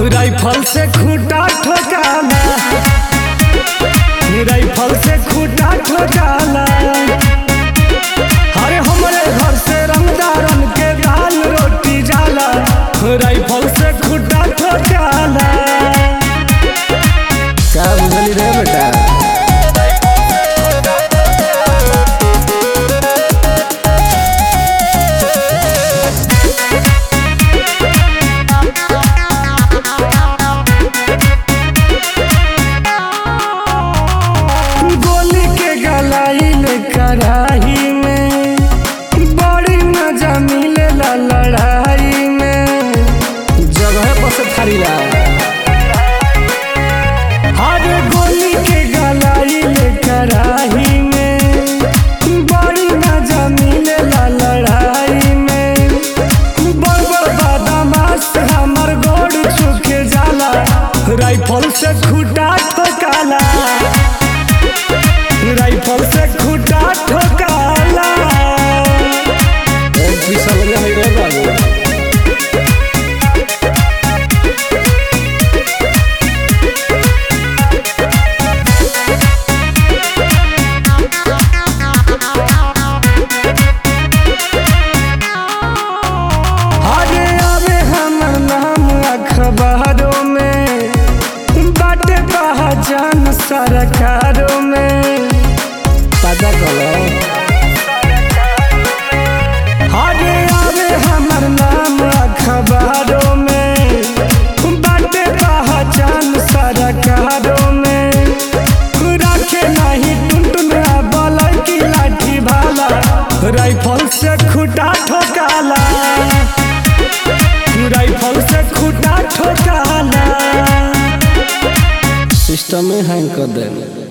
rifle से खूटा ठोकाला rifle से खूटा ठोकाला अरे हमरे घर से रंगदारन के दाल रोटी जाला राइफल से खूटा ठोकाला का बुझली रे बेटा गोली के गलाइल कढ़ाई में बड़ी मजा मिलेला लड़ाई में जगह पर से थारी ला हर गोली के गलाइल कढ़ाई में बड़ी मजा मिलेला लड़ाई में बड़ बड़ बदमाश हमर गोड़ छुके जाला राइफल से खूटा ठोकाला राइफल से खूटा ठोकाला एक भी समझ नहीं रे बाबू आगे आवे हमर नाम अखबारों में बाटे पहचान सरकारों में पता करो आगे आवे हमर नाम अखबारों में बाटे पहचान सरकारों में रखे नहीं टुनटुन बलई की लाठी भाला राइफल से खूटा ठोकाला राइफल से खूटा ठोकाला सिस्टम में हैंग कर देंगे